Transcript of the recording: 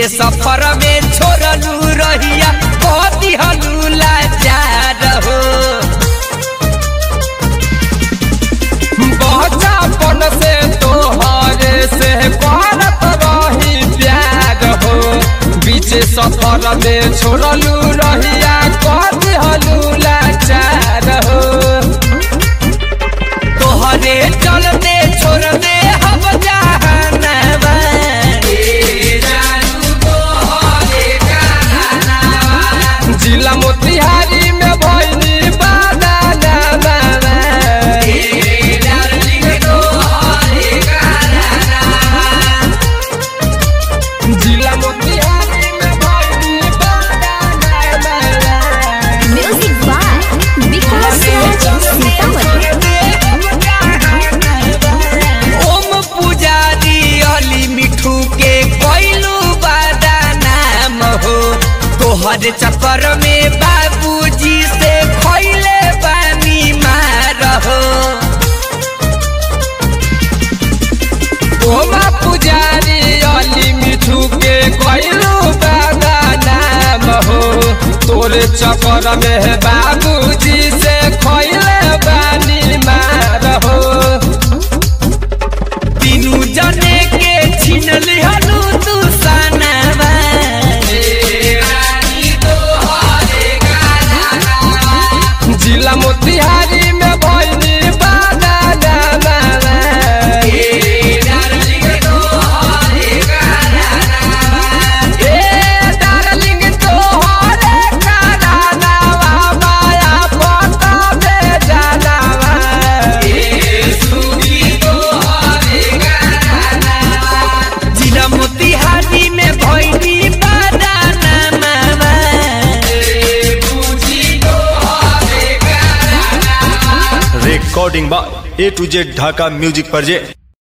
सफर में छोड़लू रहिया कदी हलूला जार हो बचापन से तोहरे से करत रही प्यार हो बीच सफर में छोड़लू रहिया कदी हलूला जार हो तोहरे चलते छोड़ दे हम जहानवा जिला मोतिहारी में भइनी बादाना जिला मोतिहारी में भइनी बादाना Music by Vikas Raj Sitamat. ओम पुजारी अली मिठू के कोइलू बादा नाम हो तोहर चक्कर में बाबूजी से खैले बानी मार हो ओम पुजारी अली मिठू के कोइलू बादा नाम हो तोरे चक्कर में बाबूजी से खैले बानी मार हो तीनू जने के छीन लिहलू तू सनवा जिला मोतिहारी में भइनी बादाना ए डार्लिंग तोहरे करानावा माया पता बेजानावा जिला मोतिहारी में भइनी बादाना मामा recording by A to Z Dhaka Music Project.